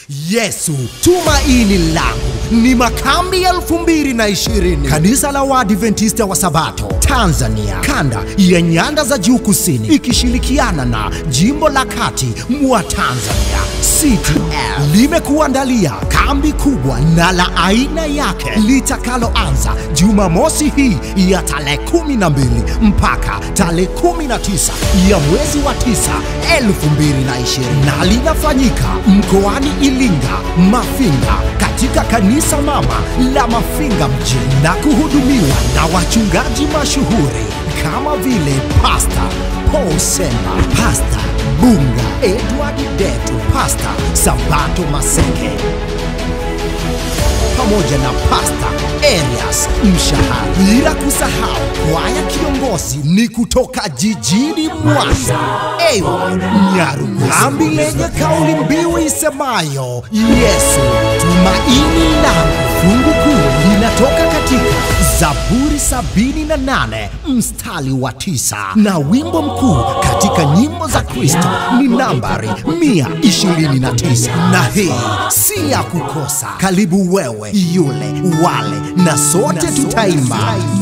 Yesu tumaini langu ni makambi elfu mbili na ishirini kanisa la Waadventista wa Sabato Tanzania kanda ya nyanda za juu kusini ikishirikiana na jimbo la kati mwa Tanzania CTL limekuandalia kambi kubwa na la aina yake litakaloanza Jumamosi hii ya tarehe 12 mpaka tarehe 19 ya mwezi wa 9 2020 na linafanyika mkoani Iringa Mafinga katika kanisa mama la Mafinga mjini na kuhudumiwa na wachungaji mashuhuri kama vile Pasta Paul Semba, Pasta Bunga, Edward Detu, Pasta Sabato Maseke pamoja na Pasta Elias Mshahara, bila kusahau kwaya kiongozi ni kutoka jijini Mwanza, Ewa Nyarugusu, kambi lenye kauli mbiu isemayo Yesu tumaini langu. Fungu kuu linatoka katika Zaburi 78 mstari wa tisa na wimbo mkuu katika nyimbo za Kristo ni nambari 129 na hii si ya kukosa. Karibu wewe, yule, wale na sote tutaimba